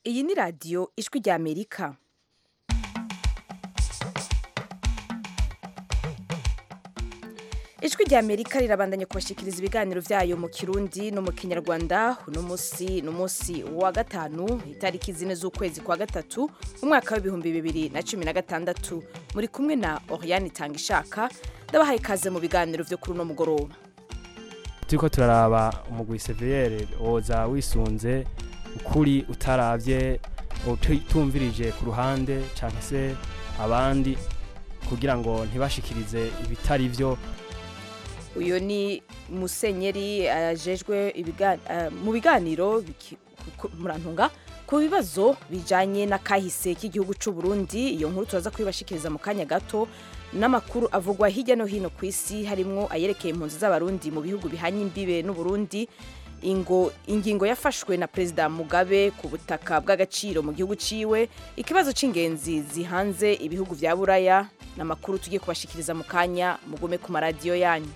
iyi ni radiyo ijwi ry'amerika ijwi ry'amerika rirabandanya kubashikiriza ibiganiro byayo mu kirundi no mu kinyarwanda uno munsi ni umunsi wa gatanu itariki zine z'ukwezi kwa gatatu umwaka w'ibihumbi bibiri na cumi na gatandatu muri kumwe na oriane itanga ishaka ndabahaye ikaze mu biganiro byo kuri uno mugoroba turiko turaraba umugwi seviyere woza wisunze ukuri utaravye utumvirije ku ruhande canke se abandi kugira ngo ntibashikirize ibitari vyo uyu ni musenyeri ajejwe mu biganiro biki- ku- murantunga ku bibazo bijanye n'akahise k'igihugu c'u Burundi iyo nkuru turaza kubibashikiriza mu kanya gato n'amakuru avugwa hirya no hino ku isi harimwo ayerekeye impunzi z'abarundi mu bihugu bihanye imbibe n'uburundi ingo ingingo yafashwe na perezida mugabe ku butaka bw'agaciro mu gihugu ciwe ikibazo c'ingenzi zihanze ibihugu vya buraya n'amakuru tugiye kubashikiriza mu kanya mugume ku maradiyo yanyu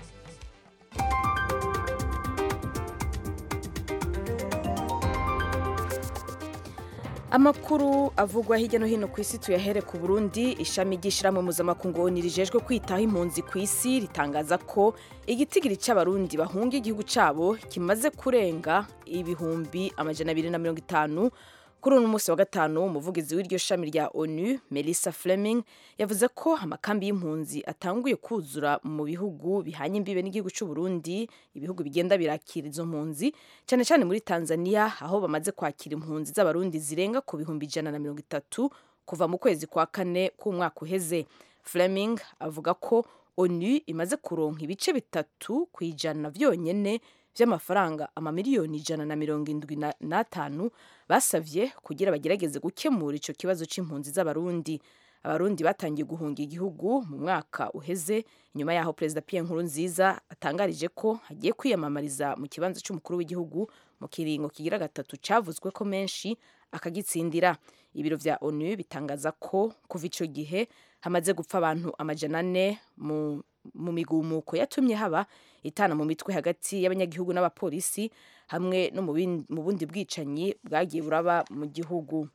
amakuru avugwa hirya no hino ku isi tuyahere ku burundi ishami ry'ishyirahamwe mpuzamakungu rijejwe kwitaho impunzi ku isi ritangaza ko igitigiri cy'abarundi bahunga igihugu cyabo kimaze kurenga ibihumbi amajana abiri na mirongo itanu kuri uno munsi wa gatanu umuvugizi w'iryo shami rya onu melissa fleming yavuze ko amakambi y'impunzi atanguye kuzura mu bihugu bihanye imbibe n'igihugu cy'u Burundi ibihugu bigenda birakira izo mpunzi cyane cyane muri tanzania aho bamaze kwakira impunzi z'abarundi zirenga ku bihumbi ijana na mirongo itatu kuva mu kwezi kwa kane k'umwaka uheze fleming avuga ko onu imaze kuronka ibice bitatu ku ijana vyonyene vy'amafaranga amamiliyoni ijana na mirongo indwi na- n'atanu basavye kugira bagerageze gukemura ico kibazo c'impunzi z'abarundi abarundi batangiye guhunga igihugu mu mwaka uheze nyuma yaho perezida pierre nkurunziza atangarije ko agiye kwiyamamariza mu kibanza c'umukuru w'igihugu mu kiringo kigira gatatu cavuzwe ko menshi akagitsindira ibiro vya onu bitangaza ko kuva ico gihe hamaze gupfa abantu amajana ane mu, mu migumuko yatumye haba itana mu mitwe hagati y'abanyagihugu n'abapolisi hamwe no mu bin- mu bundi bwicanyi bwagiye buraba mu gihugu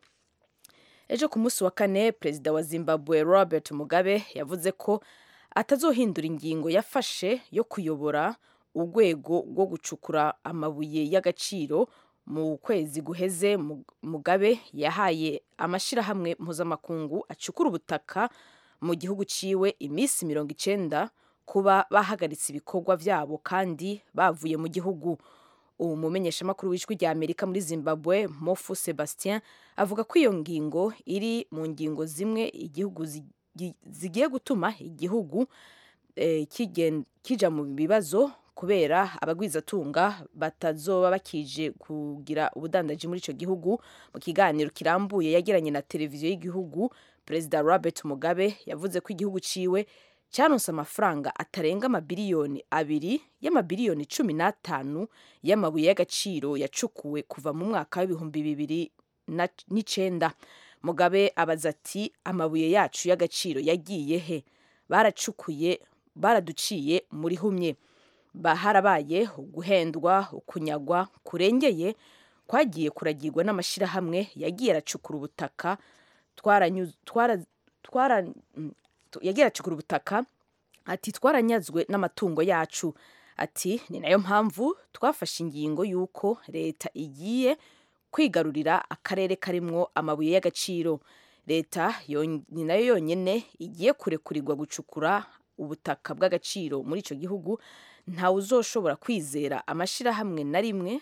ejo ku munsi wa kane perezida wa zimbabwe robert mugabe yavuze ko atazohindura ingingo yafashe yo kuyobora urwego rwo gucukura amabuye y'agaciro mu kwezi guheze Mu- mugabe yahaye amashyirahamwe mpuzamakungu acukura ubutaka mu gihugu ciwe iminsi mirongo icenda kuba bahagaritse ibikorwa vyabo kandi bavuye mu gihugu ubu mumenyeshamakuru w'ijwi rya amerika muri zimbabwe mofu sebastien avuga ko iyo ngingo iri mu ngingo zimwe igihugu zigi- zigiye gutuma igihugu eh, kigen- kija mu bibazo kubera abagwizatunga batazoba bakije kugira ubudandaji muri ico gihugu mu kiganiro kirambuye yagiranye na televiziyo y'igihugu perezida robert mugabe yavuze ko igihugu ciwe cyaronse amafaranga atarenga amabiliyoni abiri y'amabiliyoni cumi n'atanu y'amabuye y'agaciro yacukuwe kuva mu mwaka w'ibihumbi bibiri na- n'icenda mugabe abaza ati amabuye yacu y'agaciro yagiye he baracukuye baraduciye muri humye Ba- harabaye uguhendwa ukunyagwa kurengeye kwagiye kuragirwa n'amashyirahamwe yagiye aracukura ubutaka twaranyu- twara- twara- mm, tu- yagiye aracukura ubutaka ati twaranyazwe n'amatungo yacu ati ni nayo mpamvu twafashe ingingo y'uko leta igiye kwigarurira akarere karimwo amabuye y'agaciro leta yon- ni nayo yonyine igiye kurekurirwa gucukura ubutaka bw'agaciro muri icyo gihugu ntawe uzoshobora kwizera amashyirahamwe na rimwe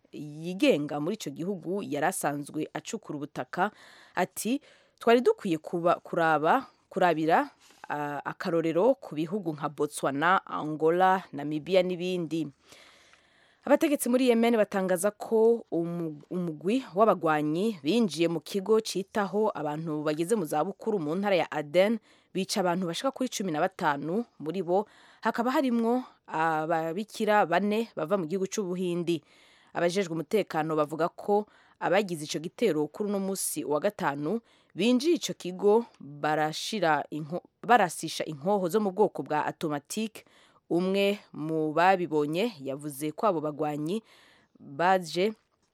yigenga muri icyo gihugu yari asanzwe acukura ubutaka ati twari dukwiye kuba kuraba kurabira ah, akarorero ku bihugu nka botswana angola namibia n'ibindi abategetsi muri yemen batangaza ko umu- umugwi w'abagwanyi binjiye mu kigo citaho abantu bageze mu zabukuru mu ntara ya aden bica abantu bashika kuri cumi na batanu muri bo hakaba harimwo ababikira bane bava mu gihugu c'ubuhindi abajejwe umutekano bavuga ko abagize ico gitero kuri uno musi wa gatanu binjiye ico kigo barashira inko, barasisha inkoho zo mu bwoko bwa automatique umwe mu babibonye yavuze ko abo bagwanyi baje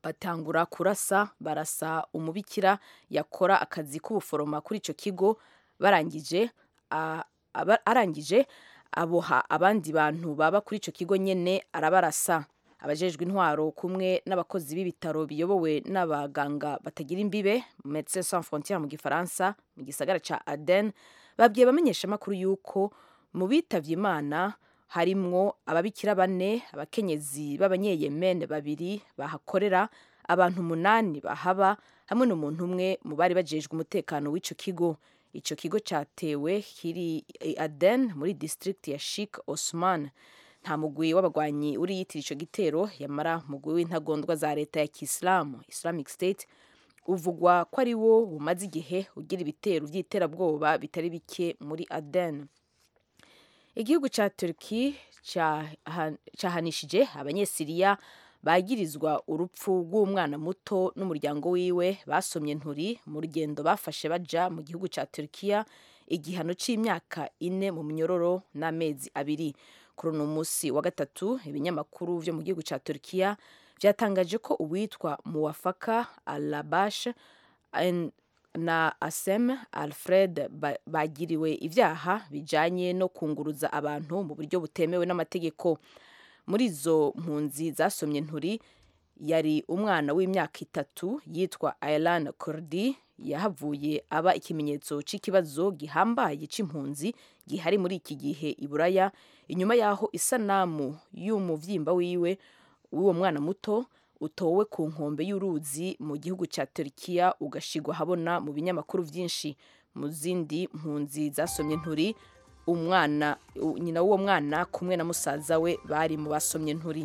batangura kurasa barasa umubikira yakora akazi k'ubuforoma kuri icyo kigo barangije arangije aboha abandi bantu baba kuri icyo kigo nyine arabarasa abajejwe intwaro kumwe n'abakozi b'ibitaro biyobowe n'abaganga batagira imbibe Médecins Sans Frontières mu gifaransa mu gisagara ca Aden babwiye bamenyesha amakuru yuko mu bitavye Imana harimwo ababikira bane abakenyezi b'abanyeyemene babiri bahakorera abantu umunani bahaba hamwe n'umuntu umwe mu bari bajejwe umutekano w'ico kigo ico kigo catewe kiri Aden muri district ya Sheikh Osman nta mugwi w'abagwanyi uri yitira ico gitero yamara mugwi w'intagondwa za leta ya Kiislamu Islamic State uvugwa ko ari wo bumaze igihe ugira ibitero by'iterabwoba bitari bike muri Aden igihugu ca Turki cahanishije abanyesiriya bagirizwa urupfu rw'umwana muto n'umuryango wiwe basomye nturi mu rugendo bafashe baja mu gihugu ca Turkiya igihano c'imyaka ine mu minyororo n'amezi abiri kuri uno musi wa gatatu ibinyamakuru vyo mu gihugu ca Turkiya vyatangaje ko uwitwa Muwafaka Alabash na Asem Alfred bagiriwe ivyaha bijanye no kunguruza abantu mu buryo butemewe n'amategeko muri izo mpunzi zasomye nturi yari umwana w'imyaka itatu yitwa Aylan Kurdi yahavuye aba ikimenyetso c'ikibazo gihambaye c'impunzi gihari muri iki gihe i Buraya inyuma yaho isanamu y'umuvyimba wiwe w'uwo mwana muto utowe ku nkombe y'uruzi mu gihugu cya Turkiya ugashigwa habona mu binyamakuru byinshi mu zindi mpunzi zasomye nturi umwana nyina w'uwo mwana kumwe na musaza we bari mu basomye nturi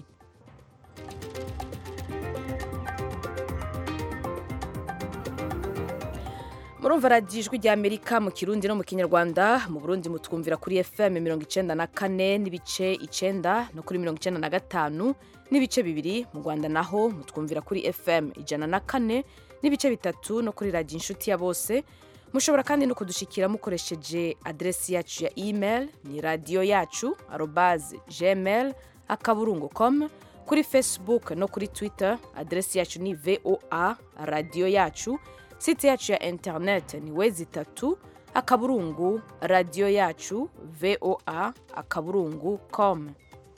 murumva radiyo ijwi rya amerika mu kirundi no mu kinyarwanda mu burundi mutwumvira kuri fm mirongo icenda na kane n'ibice icenda no kuri mirongo icenda na gatanu n'ibice bibiri mu rwanda naho mutwumvira kuri fm ijana na kane n'ibice bitatu no kuri radiyo inshuti ya bose mushobora kandi no kudushikira mukoresheje aderesi yacu ya email ni radiyo yacu arobaze gmail akaburungu com kuri facebook no kuri twitter aderesi yacu ni voa radiyo yacu site yacu ya internet ni wezi itatu akaburungu radiyo yacu voa akaburungu com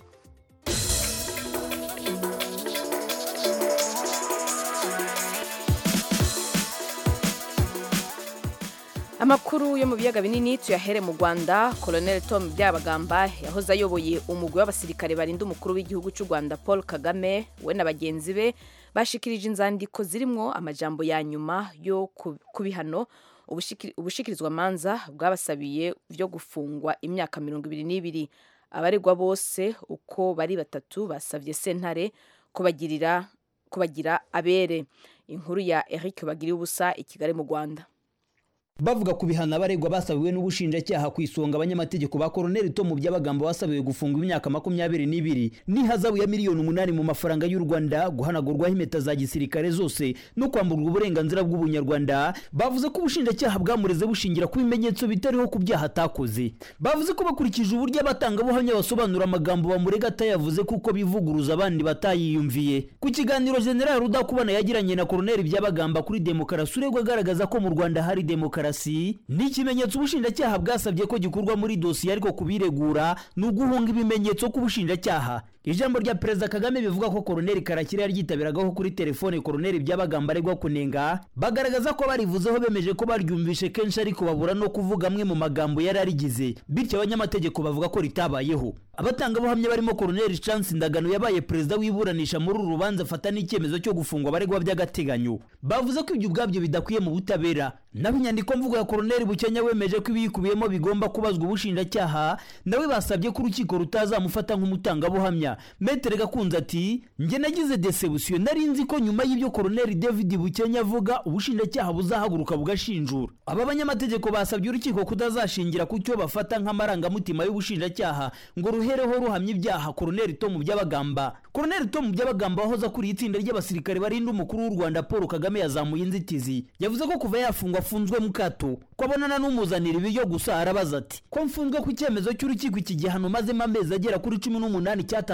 amakuru yo mu biyaga binini tuyahere mu rwanda colonel tom byabagamba yahoze ayoboye umugwi w'abasirikare barinda umukuru w'igihugu cy'u rwanda paul kagame we na bagenzi be bashikirije inzandiko zirimwo amajambo ya nyuma yo ku bihano ubushikirizwa manza bwabasabiye byo gufungwa imyaka mirongo ibiri n'ibiri abaregwa bose uko bari batatu basabye sentare kubagirira kubagira abere inkuru ya eric bagiriye ubusa i kigali mu rwanda bavuga ku bihano abaregwa basabiwe n'ubushinjacyaha ku isonga abanyamategeko ba koroneli tomu by'abagambo basabiwe gufungwa imyaka makumyabiri n'ibiri n'ihazabu ya miliyoni umunani mu mafaranga y'u rwanda guhanagurwaho impeta za gisirikare zose no kwamburwa uburenganzira bw'ubunyarwanda bavuze ko ubushinjacyaha bwamureze bushingira ku bimenyetso bitariho ku byaha atakoze bavuze ko bakurikije uburyo abatangabuhamya basobanura amagambo bamurega atayavuze kuko bivuguruza abandi batayiyumviye ku kiganiro general rudakubana yagiranye na koroneli by'abagamba kuri demokarasi uregwa agaragaza ko mu rwanda hari demokarasi ni ikimenyetso ubushinjacyaha bwasabye ko gikorwa muri dosiye ariko kubiregura ni uguhunga ibimenyetso k'ubushinjacyaha ijambo rya perezida kagame bivuga ko koroneli karakire yaryitabiragaho kuri telefone koroneli by'abagamba aregwa kunenga bagaragaza ko barivuzeho bemeje ko baryumvishe kenshi ariko babura no kuvuga amwe mu magambo yari arigize bityo abanyamategeko bavuga ko ritabayeho abatangabuhamya barimo koroneli chance ndagano yabaye perezida w'iburanisha muri uru rubanza afata n'icyemezo cyo gufungwa abaregwa by'agateganyo bavuze ko ibyo ubwabyo bidakwiye mu butabera naho inyandiko mvugo ya koroneli bukenya wemeje ko ibiyikubiyemo bigomba kubazwa ubushinjacyaha nawe basabye ko urukiko rutazamufata nk'umutangabuhamya metere gakunze ati njye nagize desebusiyo nari nzi ko nyuma y'ibyo koroneli david bukenya avuga ubushinjacyaha buzahaguruka bugashinjura aba banyamategeko basabye urukiko kutazashingira ku cyo bafata nk'amarangamutima y'ubushinjacyaha ngo ruhereho ruhamya ibyaha koroneli tomu by'abagamba koroneli tomu by'abagamba wahoze akuriye itsinda ry'abasirikare barinda umukuru w'u rwanda paul kagame yazamuye inzitizi yavuze ko kuva yafungwa afunzwe mu kato ko abonana n'umuzanira ibiryo gusa arabaza ati ko mfunzwe ku cyemezo cy'urukiko iki gihano mazemo amezi agera kuri cumi n'umunani cyatanze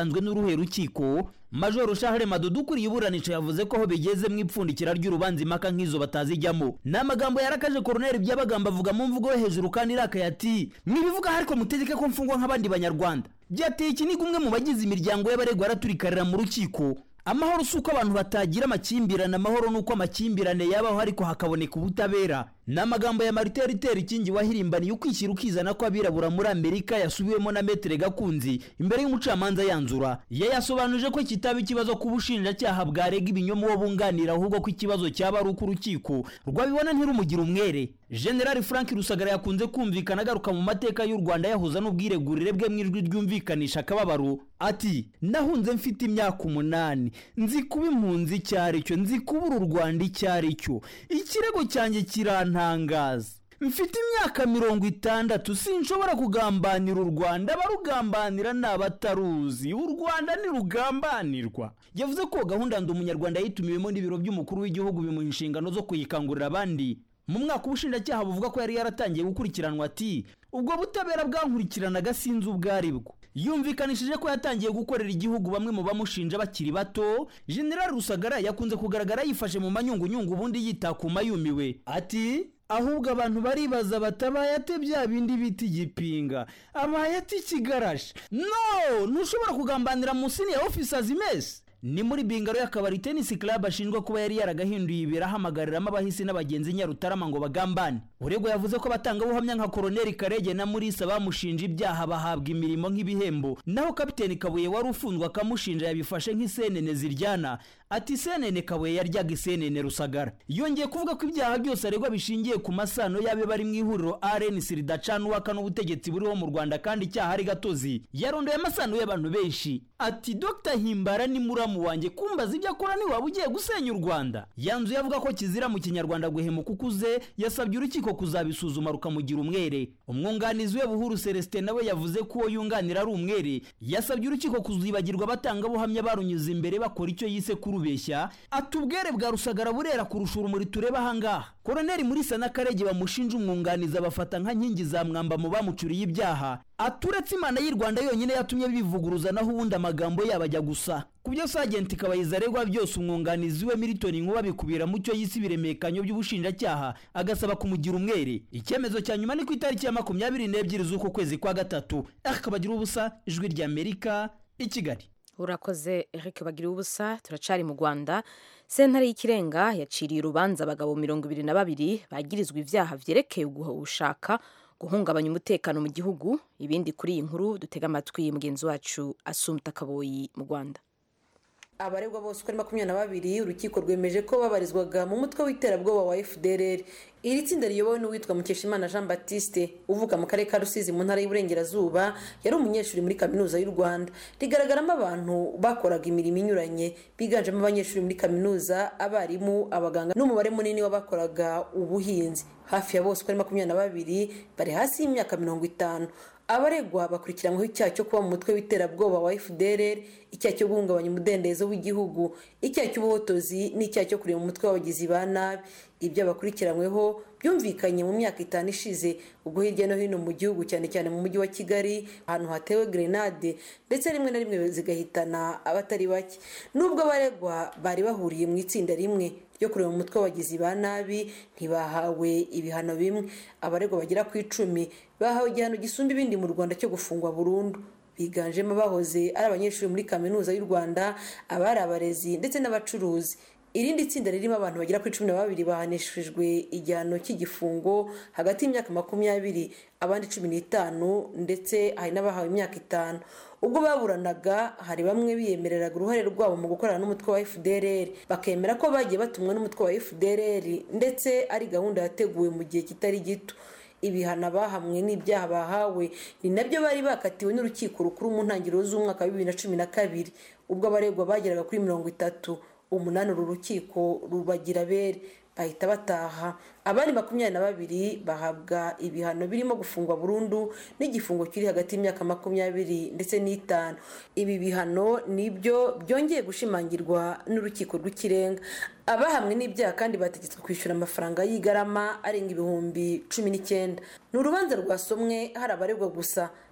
yatanzwe n'uruhe rukiko majoro shahere madudu ukuriye iburanisha yavuze ko aho bigeze mu ipfundikira ry'urubanza impaka nk'izo batazijyamo ni amagambo yarakaje koroneri by'abagamba avuga mu mvugo yo hejuru kandi irakaye ati mwibivuga ariko mutegeke ko mfungwa nk'abandi banyarwanda byateye ikiniga umwe mu bagize imiryango y'abaregwa araturikarira mu rukiko amahoro si uko abantu batagira amakimbirane amahoro ni uko amakimbirane yabaho ariko hakaboneka ubutabera ni amagambo ya marite ritera ikingi wahirimbaniye ukwishyira ukizana ko abirabura muri amerika yasubiwemo na metere gakunzi imbere y'umucamanza yanzura yayasobanuje ko kitaba ikibazo ku bushinjacyaha bwarega ibinyoma uwo bunganira ahubwo ko ikibazo cyaba ari uko urukiko rwabibona ntirumugira umwere generali frank rusagara yakunze kumvikana agaruka mu mateka y'u rwanda yahuza n'ubwiregurire bwe mu ijwi ryumvikanisha akababaro ati nahunze mfite imyaka umunani nzi kuba impunzi icyo ari cyo nzi kubura u rwanda icyo ari cyo ikirego cyanjye kirantangaza mfite imyaka mirongo itandatu sinshobora kugambanira u rwanda abarugambanira ni abataruzi u rwanda ntirugambanirwa yavuze ko gahunda ndi umunyarwanda yitumiwemo n'ibiro by'umukuru w'igihugu bimuha inshingano zo kuyikangurira abandi mu mwaka ubushinjacyaha buvuga ko yari yaratangiye gukurikiranwa ati ubwo butabera bwankurikiranaga sinzi ubwo ari bwo yumvikanishije ko yatangiye gukorera igihugu bamwe mu bamushinja bakiri bato general rusagara yakunze kugaragara yifashe mu manyungunyungu ubundi yitakuma yumiwe ati ahubwo abantu baribaza batabaye ate bya bindi bita igipinga abaye ati ikigarashi no ntushobora kugambanira munsi ya officers mess ni muri bingaro y'akabari tenisi club ashinjwa kuba yari yaragahinduye ibera ahamagariramo abahisi n'abagenzi nyarutarama ngo bagambane uregwa yavuze ko abatangabuhamya nka koroneri karege na murisa bamushinja ibyaha bahabwa imirimo nk'ibihembo naho kapiteni kabuye wari ufunzwe akamushinja yabifashe nk'isenene ziryana ati senene kabuye yaryaga isenene rusagara yongeye kuvuga ko ibyaha byose aregwa bishingiye ku masano y'abe bari mu ihuriro rnc ridacana uwaka n'ubutegetsi buriho mu rwanda kandi icyaha ari gatozi yarondoye amasano y'abantu benshi ati dr himbara ni muramu wanjye kumbaza ibyo akora niwaba ugiye gusenya u rwanda yanzuye avuga ko kizira mu kinyarwanda guhemuka ukuze yasabye urukiko kuzabisuzuma rukamugira umwere umwunganizi we buhuru celestin nawe yavuze ko uwo yunganira ari umwere yasabye urukiko kuzibagirwa abatangabuhamya barunyuze imbere bakora icyo yise kurubeshya ati ubwere bwa rusagara burera kurusha urumuri tureba ahangaha koroneri muri sana karege bamushinja umwunganizi abafata nka nkingi za mwamba mu bamucuriye ibyaha aturetse imana y'u rwanda yonyine yatumye bivuguruza naho ubundi amagambo yabo ajya gusa ku byo sagenti kabayiza aregwa byose umwunganizi we militoni nkuba bikubira mu cyo yise ibiremekanyo by'ubushinjacyaha agasaba kumugira umwere icyemezo cya nyuma ni ku itariki ya makumyabiri n'ebyiri z'uku kwezi kwa gatatu akabagira ubusa ijwi ry'amerika i kigali urakoze eric bagira ubusa turacari mu rwanda sentare y'ikirenga yaciriye urubanza abagabo mirongo ibiri na babiri bagirizwa ibyaha byerekeye gushaka guhungabanya umutekano mu gihugu ibindi kuri iyi nkuru dutega amatwi mugenzi wacu asumta kaboyi mu rwanda abaregwa bose uko ari makumyabiri na babiri urukiko rwemeje ko babarizwaga mu mutwe w'iterabwoba wa fdrr iri tsinda riyobowe n'uwitwa mukeshimana jean baptiste uvuka mu karere ka rusizi mu ntara y'uburengerazuba yari umunyeshuri muri kaminuza y'u rwanda rigaragaramo abantu bakoraga imirimo inyuranye biganjemo abanyeshuri muri kaminuza abarimu abaganga n'umubare munini w'abakoraga ubuhinzi hafi ya bose uko ari makumyabiri na babiri bari hasi y'imyaka mirongo itanu abaregwa bakurikiranyweho icyaha cyo kuba mu mutwe w'iterabwoba wa fdr icyaha cyo guhungabanya umudendezo w'igihugu icyaha cy'ubuhotozi n'icyaha cyo kureba umutwe w'abagizi ba nabi ibyo bakurikiranyweho byumvikanye mu myaka itanu ishize ubwo hirya no hino mu gihugu cyane cyane mu mujyi wa kigali ahantu hatewe grenade ndetse rimwe na rimwe zigahitana abatari bake nubwo abaregwa bari bahuriye mu itsinda rimwe ryo kureba umutwe w'abagizi ba nabi ntibahawe ibihano bimwe abaregwa bagera ku icumi bahawe igihano gisumba ibindi mu rwanda cyo gufungwa burundu biganjemo abahoze ari abanyeshuri muri kaminuza y'u rwanda abari abarezi ndetse n'abacuruzi irindi tsinda ririmo abantu bagera kuri cumi na babiri bahanishijwe igihano cy'igifungo hagati y'imyaka makumyabiri abandi cumi n'itanu ndetse hari n'abahawe imyaka itanu ubwo baburanaga hari bamwe biyemereraga uruhare rwabo mu gukorana n'umutwe wa fdrr bakemera ko bagiye batumwa n'umutwe wa fdrr ndetse ari gahunda yateguwe mu gihe kitari gito ibihano bahamwe n'ibyaha bahawe ni nabyo bari bakatiwe n'urukiko rukuru mu ntangiriro z'umwaka wa bibiri na cumi na kabiri ubwo abaregwa bageraga kuri mirongo itatu umunani uru rukiko rubagira bere bahita bataha abandi makumyabiri na babiri bahabwa ibihano birimo gufungwa burundu n'igifungo kiri hagati y'imyaka makumyabiri ndetse n'itanu ibi bihano nibyo byongeye gushimangirwa n'urukiko rw'ikirenga abahamwe n'ibyaha kandi bategetswe kwishyura amafaranga y'igarama arenga ibihumbi cumi n'icyenda ni urubanza rwasomwe hari abaregwa gusa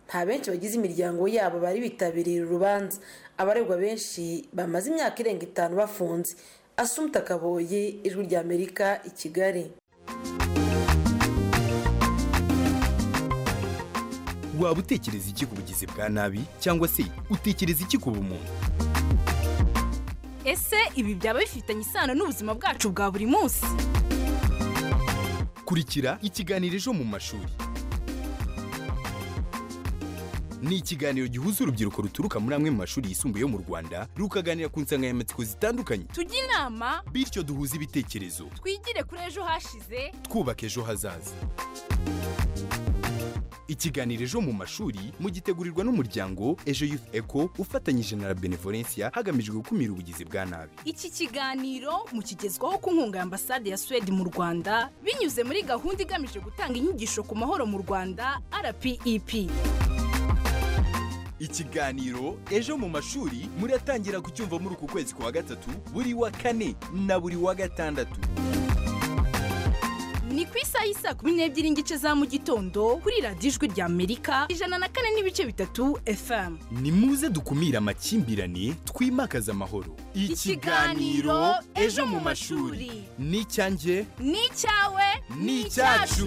nta benshi bagize imiryango yabo bari bitabiriye uru rubanza abaregwa benshi bamaze imyaka irenga itanu bafunze asumta kaboye ijwi rya amerika i kigali waba utekereza iki ku bugizi bwa nabi cyangwa se utekereza iki ku bumuntu ese ibi byaba bifitanye isano n'ubuzima bwacu bwa buri munsi kurikira ikiganiro ejo mu mashuri ni ikiganiro gihuza urubyiruko ruturuka muri amwe mu mashuri yisumbuye yo mu rwanda rukaganira ku nsanganyamatsiko zitandukanye tujye inama bityo duhuze ibitekerezo twigire kuri ejo hashize twubaka ejo hazaza ikiganiro ejo mu mashuri mugitegurirwa n'umuryango ejo youth eco ufatanyije na la benevolencia hagamijwe gukumira ubugizi bwa nabi iki kiganiro mukigezwaho ku nkunga ya ambasade ya suwede mu rwanda binyuze muri gahunda igamije gutanga inyigisho ku mahoro mu rwanda rpep ikiganiro ejo mu mashuri muratangira kucyumva muri uku kwezi kwa gatatu buri wa kane na buri wa gatandatu ni ku isaha y'isaa kumi n'ebyiri n'igice za mu gitondo kuri radiyo ijwi rya amerika ijana na kane n'ibice bitatu fm ni muze dukumire amakimbirane twimakaze amahoro Ikiganiro Ejo mu Mashuri. ni icyanjye ni icyawe ni icyacu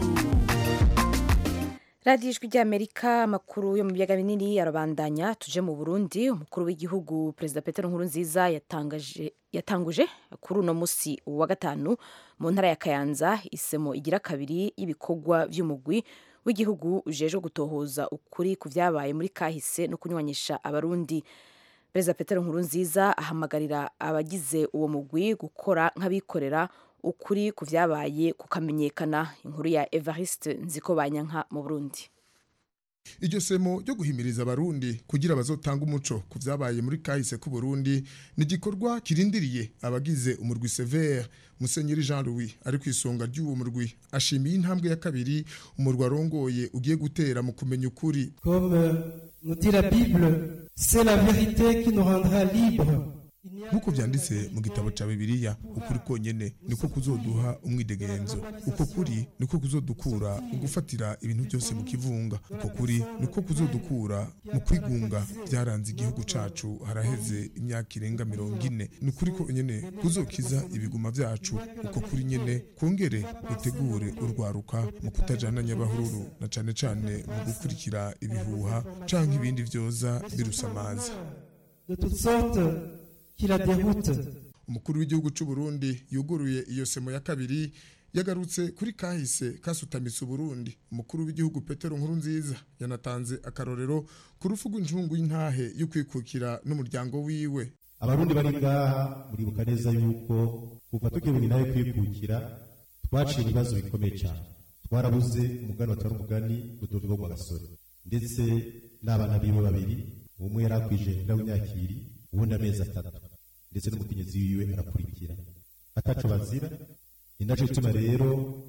radiyo ijwi ry'amerika amakuru yo mu biyaga binini arabandanya tuje mu burundi umukuru w'igihugu perezida peter nkurunziza yatangaje yatanguje kuri uno munsi wa gatanu mu ntara ya kayanza isemo igira kabiri y'ibikorwa by'umugwi w'igihugu ujejwe gutohoza ukuri ku byabaye muri kahise no kunywanisha abarundi perezida peter nkurunziza ahamagarira abagize uwo mugwi gukora nk'abikorera ukuri ku byabaye kukamenyekana inkuru ya evariste nziko banyanka mu burundi iryo semo ryo guhimiriza abarundi kugira bazotanga umuco ku byabaye muri kahise k'u Burundi ni igikorwa kirindiriye abagize umurwi severe musenyeri jean louis ari ku isonga ry'uwo murwi ashimiye intambwe ya kabiri umurwi arongoye ugiye gutera mu kumenya ukuri Comme euh, nous dit la Bible, c'est la vérité qui nous rendra libres. nk'uko byanditse mu gitabo cya bibiliya ukuri konyine niko kuzoduha umwidegenzo uko kuri niko kuzodukura mu gufatira ibintu byose mu kivunga uko kuri niko kuzodukura mu kwigunga byaranze igihugu cacu haraheze imyaka irenga mirongo ine ni ukuri konyine kuzokiza ibiguma byacu uko kuri nyine kongere gutegure urwaruka mu kutajana nyabahururu na cane cane mu gukurikira ibihuha canke ibindi vyoza birusamaza De toutes sortes, qui la déroutent. umukuru w'igihugu cy'u Burundi yuguruye iyo semo ya kabiri yagarutse kuri kahise kasutamitse Burundi umukuru w'igihugu Petero Nkurunziza yanatanze akarorero ku rufu rw'injungu y'intahe yo kwikukira n'umuryango wiwe abarundi bari ngaha muribuka neza yuko kuva tugiye nawe kwikukira twaciye ibibazo bikomeye cyane twarabuze umugani watari umugani ududu wo mu gasore ndetse n'abana biwe babiri umwe yari akwije inda w'imyakiri uwundi amezi atatu ndetse n'umukenyezi wiwe arakurikira ataco bazira ni naco gituma rero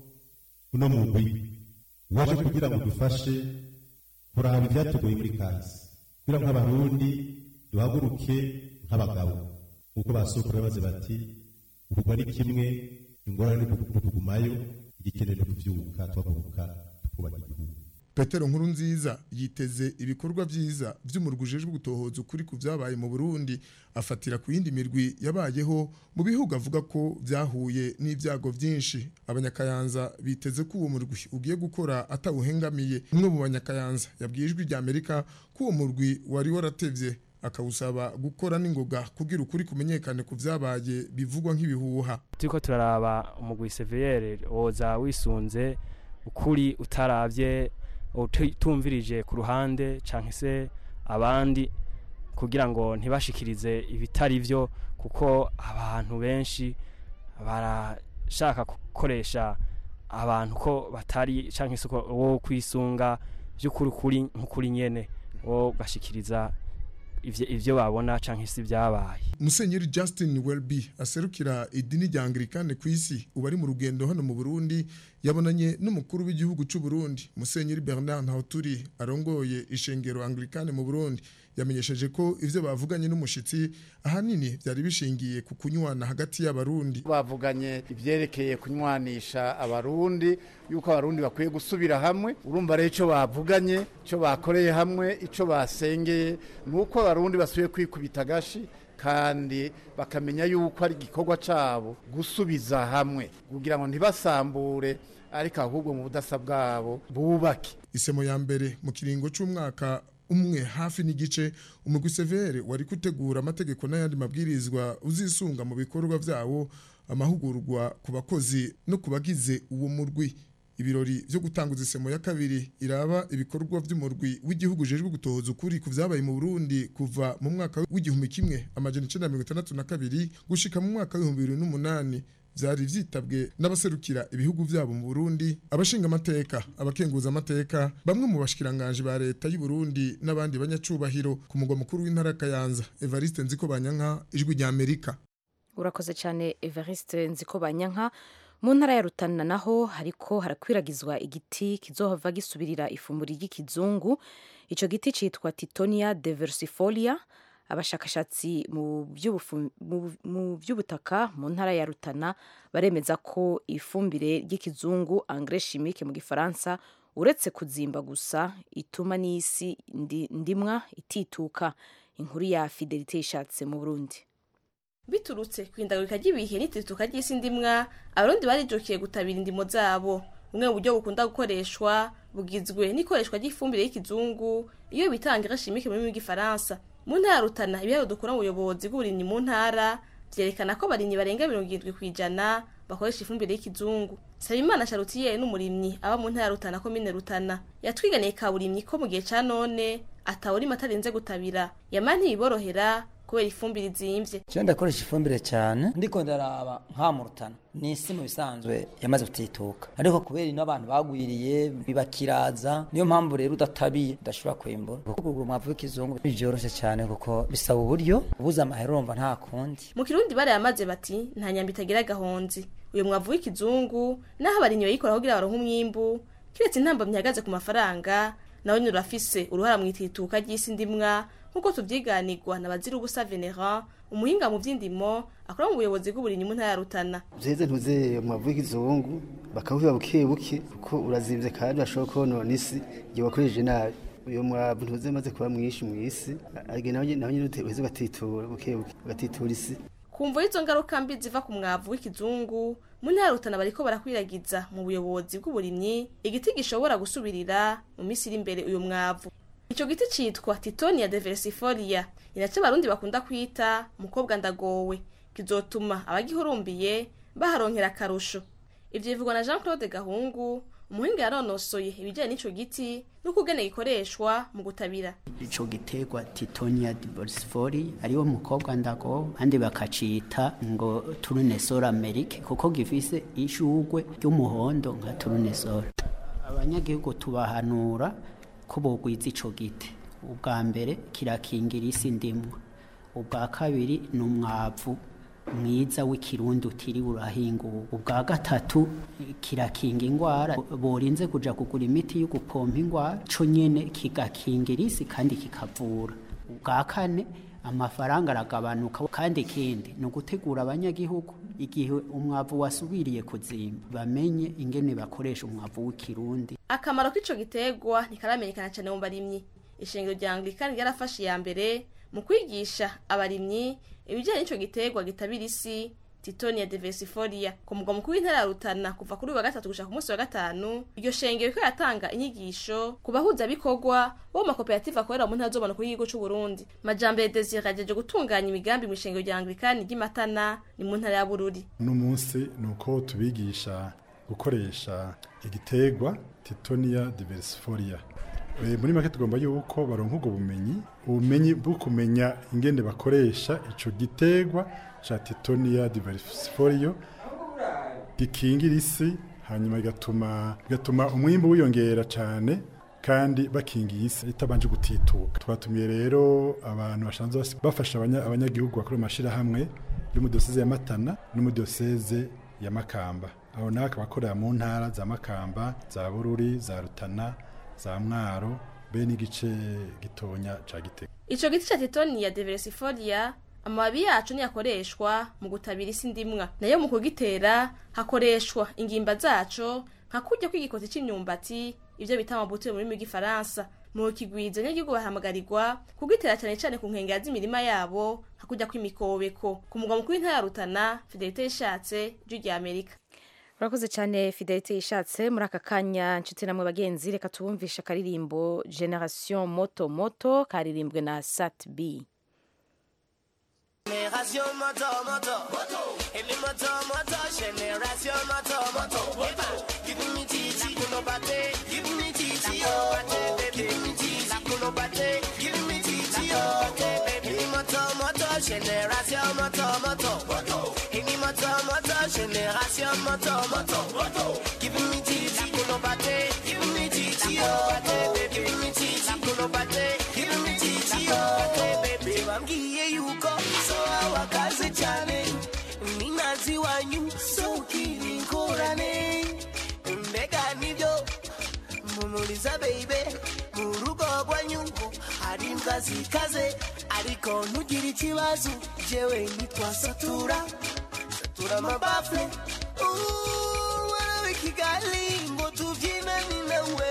uno mugwi waje kugira ngo dufashe kuraba ibyatugoye muri kazi kugira ngo nk'abarundi duhaguruke nk'abagabo nk'uko basokuru babaze bati ukugwa ari kimwe ingorane ni ukugumayo igikenewe ni kuvyuka tuhaguruka tukubaka igihugu Petero Nkurunziza yiteze ibikorwa vyiza vy'umurwi ujejwe gutohoza ukuri ku vyabaye mu Burundi afatira ku yindi mirwi yabayeho mu bihugu avuga ko vyahuye n'ivyago vyinshi abanyakayanza biteze ko uwo murwi ugiye gukora atawuhengamiye umwe mu banyakayanza yabwiye ijwi rya Amerika ko uwo murwi wari waratevye akawusaba gukora n'ingoga kugira ukuri kumenyekane ku vyabaye bivugwa nk'ibihuha turiko turaraba umugwi severe woza wisunze ukuri utaravye utumvirije ku ruhande canke se abandi kugira ngo ntibashikirize ibitari vyo kuko abantu benshi barashaka gukoresha abantu ko batari canke se ko wo kwisunga vy'ukuri kuri nk'ukuri nyene wo gashikiriza ivyo ivyo babona canke se vyabaye Musenyeri Justin Welby aserukira idini rya Anglikane ku isi ubu ari mu rugendo hano mu Burundi yabonanye n'umukuru w'igihugu cy'u Burundi Musenyeri Bernard Ntawuturi arongoye ishengero Anglikane mu Burundi yamenyesheje ko ivyo bavuganye n'umushitsi ahanini byari bishingiye ku kunywana hagati y'abarundi bavuganye ivyerekeye kunywanisha abarundi yuko abarundi bakwiye gusubira hamwe urumva rero ico bavuganye ico bakoreye hamwe ico basengeye nuko abarundi basubiye kwikubita agashi kandi bakamenya yuko ari igikorwa cabo gusubiza hamwe kugira ngo ntibasambure ariko ahubwo mu budasa bwabo bubake isemo ya mbere mu kiringo c'umwaka umwe hafi n'igice umugwi severe wari gutegura amategeko n'ayandi mabwirizwa uzisunga mu bikorwa vyawo amahugurwa ku bakozi no ku bagize uwo murwi ibirori vyo gutanguza isemo ya kabiri iraba ibikorwa vy'umurwi w'igihugu ujejwe gutohoza ukuri ku vyabaye mu Burundi kuva mu mwaka w'igihumbi kimwe amajana icenda mirongo itandatu na kabiri gushika mu mwaka w'ibihumbi bibiri n'umunani vyari vyitabwe n'abaserukira ibihugu vyabo mu Burundi abashinga amateka abakenguza amateka bamwe mu bashikiranganje ba leta y'u Burundi n'abandi banyacubahiro ku mugwa mukuru w'intara ya Kayanza Evariste Nziko Banyanka ijwi rya Amerika urakoze cyane Evariste Nziko Banyanka mu ntara ya Rutana naho hariko harakwiragizwa igiti kizohava gisubirira ifumburi ry'ikizungu ico giti citwa Titonia diversifolia abashakashatsi mu by'ubufu- mu- mu by'ubutaka mu ntara ya Rutana baremeza ko ifumbire ry'ikizungu engrais chimique mu gifaransa uretse kuzimba gusa ituma n'isi ndi- ndimwa itituka inkuru ya Fidelite ishatse mu Burundi biturutse ku ihindagurika ry'ibihe n'itituka ry'isi ndimwa abarundi barijukiye gutabira indimo zabo bumwe mu buryo bukunda gukoreshwa bugizwe n'ikoreshwa ry'ifumbire y'ikizungu iyo bitanga irashimike mu rurimi rw'igifaransa mu ntara ya rutana ibiharuro dukura mu buyobozi bw'uburimyi mu ntara vyerekana ko abarimyi barenga mirongo irindwi ku ijana bakoresha ifumbire y'ikizungu sabimana sharutiyeri n'umurimyi aba mu ntara ya rutana komine rutana yatwiganiye kaburimyi ko mu gihe ca none atawurima atarenze gutabira yama ntibiborohera kubera ifumbire izimvye Je ndakoresha ifumbire cyane ndiko ndaraba nka mu rutana ni isi mu bisanzwe yamaze gutituka ariko kubera ino abantu bagwiriye bibakiraza niyo mpamvu rero udatabiye udashobora kwimbura kuko kugura umwavu w'ikizungu byoroshe cyane kuko bisaba uburyo ubuze amahera urumva nta kundi mu kirundi barayamaze bati nta nyamba itagira agahonzi uyu mwavu w'ikizungu naho abarimyi bayikora kugira baronke umwimbu kiretse intambamyi ihagaze ku mafaranga nawe nyine urafise uruhara mu itituka ry'isi ndimwa nk'uko tuvyiganirwa na bazira ubusa venerant umuhinga mu vy'indimo akora mu buyobozi bw'uburimyi mu ntara ya rutana vyeze ntuze umwavu w'ikizungu bakawubiba buke buke kuko urazimvye kandi bashobora konona isi igihe wakoresheje nabi uyo mwavu ntuze maze kuba mwinshi mw'isi arige nawe nyene- nawe nyene uheze ugatitura buke buke ugatitura isi kumva izo ngaruka mbi ziva ku mwavu w'ikizungu mu ntara ya rutana bariko barakwiragiza mu buyobozi bw'uburimyi igiti gishobora gusubirira mu minsi iri imbere uyu mwavu ico giti citwa titonia diversifolia ni naco abarundi bakunda kwita mukobwa ndagowe kizotuma abagihurumbiye baharonkera akarusho ivyo bivugwa na jean claude gahungu umuhinga yanonosoye ibijanye n'ico giti n'ukugene gikoreshwa mu gutabira ico giterwa titonia diversifoli ariwo mukobwa ndago kandi bakacita ngo turunesol amerike kuko gifise ishugwe ry'umuhondo nka turunesol abanyagihugu tubahanura ko bogwiza ico giti ubwa mbere kirakingira isi ndimwa ubwa kabiri ni umwavu mwiza w'ikirundi utiriwe urahingura ubwa gatatu kirakinga ingwara borinze kuja kugura imiti yo gupompa ingwara co nyene kigakingira isi kandi kikavura ubwa kane amafaranga aragabanuka kandi ikindi ni ugutegura abanyagihugu igihe umwavu wasubiriye kuzimba bamenye ingene bakoresha umwavu w'ikirundi akamaro k'ico giterwa ntikaramenyekana cyane mu barimyi ishengero rya anglikani ryarafashe iya mbere mu kwigisha abarimyi ibijyanye n'ico giterwa gitabira isi titonia diversifolia ku mugwa mukuru w'intara ya rutana kuva kuri uyu wa gatatu gushika ku munsi wa gatanu iryo shengero riko yatanga inyigisho ku bahuzabikorwa bo mu makoperative akorera mu ntara z'ubona kuri igihugu c'u Burundi majambere desire ajeje gutunganya imigambi mu ishengero rya anglikani ry'imatana ni mu ntara ya bururi uno munsi ni uko tubigisha gukoresha igiterwa titonia diversifolia Eh, muri make tugomba yuko baronka ubwo bumenyi ubumenyi bwo kumenya ingene bakoresha ico giterwa ca titonia diversifolia gikingira isi hanyuma bigatuma bigatuma umwimbu wiyongera cane kandi bakingiye isi itabanje gutituka twatumiye rero abantu bashanzwe bas- bafasha abanya- abanyagihugu bakora amashirahamwe yo mu diyoseze ya Matana no mu diyoseze ya Makamba aho nawe akaba akorera mu ntara za makamba za bururi za rutana za mwaro be n'igice gitonya ca gitega ico giti ca titoniya diversifolia amababi yacu niyakoreshwa mu gutabira isi ndimwa nayo mu kugitera hakoreshwa ingimba zaco nka kurya kw'igikoti c'imyumbati ivyo bita amabuto mu rurimi rw'igifaransa mu kigwizo nyagihugu bahamagarirwa kugitera cane cane ku nkengera z'imirima yabo hakurya kw'imikobeko ku mugwa mukuru w'intara ya rutana fidelite yishatse ijwi rya amerika urakoze cyane fidelite yishatse muri aka kanya nshuti namwe bagenzi reka tubumvishe akaririmbo generation moto moto karirimbwe na sat b Génération moto moto Emi moto moto Génération moto moto Give me titi kuno bate Give me titi oh Give me titi kuno bate Give me titi oh Emi moto moto Génération moto moto Emi moto moto Génération moto moto Give me titi kuno bate Give me titi oh Give me titi kuno bate Give me titi oh Baby wambwiye yuko so awakaze cyane ninazi wanyu so ukiri ingorane mbega nibyo mumuriza baby mu rugo rwanyu hari imbwa zikaze ariko ntugire ikibazo jewe nitwasatura satura amabafure Ooh, warabe kigali ngo tubyinane nawe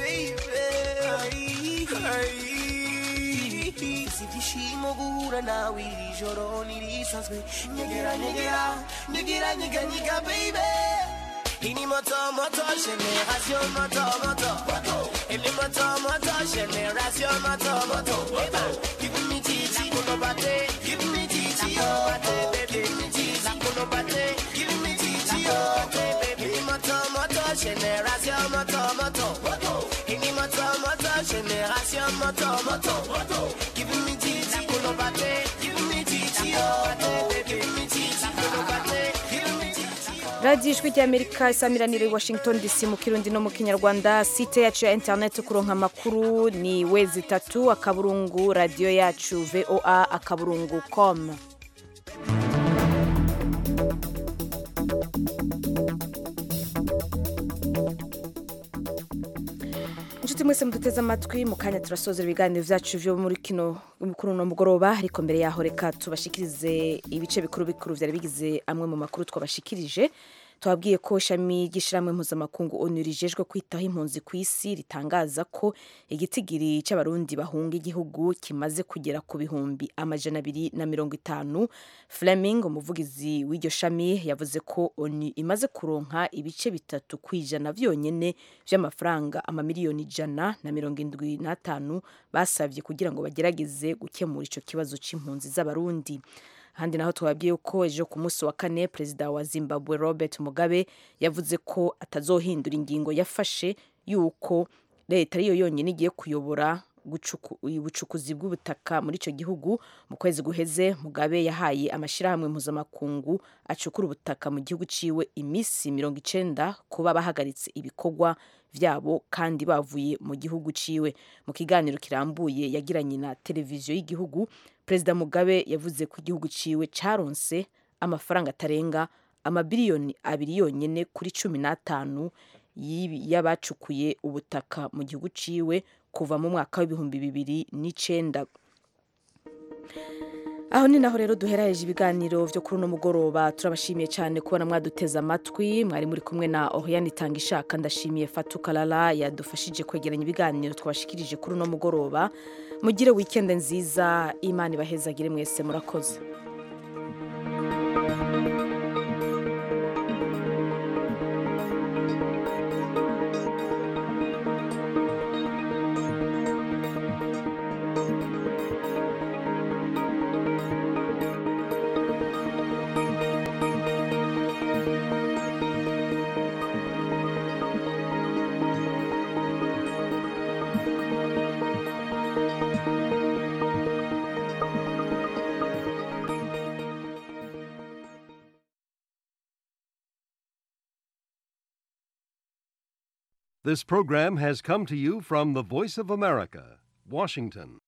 baby si ibyishimo guhura nawe iri joro ntirisanzwe nyegera nyegera nyegera nyega nyega baby ini moto moto generation moto moto ini moto moto generation moto moto give me titi kuno bate give me titi oh baby give me titi kuno bate give me titi oh baby ini moto moto generation moto moto ini moto moto generation moto moto give me titi kuno bate give me titi oh baby give me titi kuno bate give me titi radiyo ijwi ry'amerika isamiraniro i washington dc mu kirundi no mu kinyarwanda site yacu ya interineti kuronka amakuru ni wezi itatu akaburungu radiyo yacu voa akaburungu com inshuti mwese muduteze amatwi mu kanya turasozera ibiganiro byacu byo muri kino kuri uno mugoroba ariko mbere yaho reka tubashikirize ibice bikuru bikuru byari bigize amwe mu makuru twabashikirije twabwiye ko ishami ry'ishyirahamwe mpuzamakungu onu rijejwe kwitaho impunzi ku isi ritangaza ko igitigiri cy'abarundi bahunga igihugu kimaze kugera ku bihumbi amajana abiri na mirongo itanu fleming umuvugizi w'iryo shami yavuze ko onu imaze kuronka ibice bitatu ku ijana byonyine by'amafaranga amamiliyoni ijana na mirongo indwi n'atanu basabye kugira ngo bagerageze gukemura icyo kibazo cy'impunzi z'abarundi ahandi naho twabwiye ko ejo ku munsi wa kane perezida wa zimbabwe robert mugabe yavuze ko atazohindura ingingo yafashe y'uko leta ariyo yonyine igiye kuyobora ubucukuzi bw'ubutaka muri icyo gihugu mu kwezi guheze mugabe yahaye amashyirahamwe mpuzamakungu acukura ubutaka mu gihugu ciwe iminsi mirongo icenda kuba bahagaritse ibikorwa vyabo kandi bavuye mu gihugu ciwe mu kiganiro kirambuye yagiranye na televiziyo y'igihugu perezida mugabe yavuze ko igihugu ciwe caronse amafaranga atarenga amabiliyoni abiri yonyene kuri cumi n'atanu y'abacukuye ubutaka mu gihugu ciwe kuva mu mwaka w'ibihumbi bibiri n'icenda aho ni naho rero duheraheje ibiganiro byo kuri uno mugoroba turabashimiye cyane kubona mwaduteze amatwi mwari muri kumwe na Oriane itanga ishaka ndashimiye Fatu Kalala yadufashije kwegeranya ibiganiro twabashikirije kuri uno mugoroba mugire weekend nziza imana ibahezagire mwese murakoze This program has come to you from the Voice of America, Washington.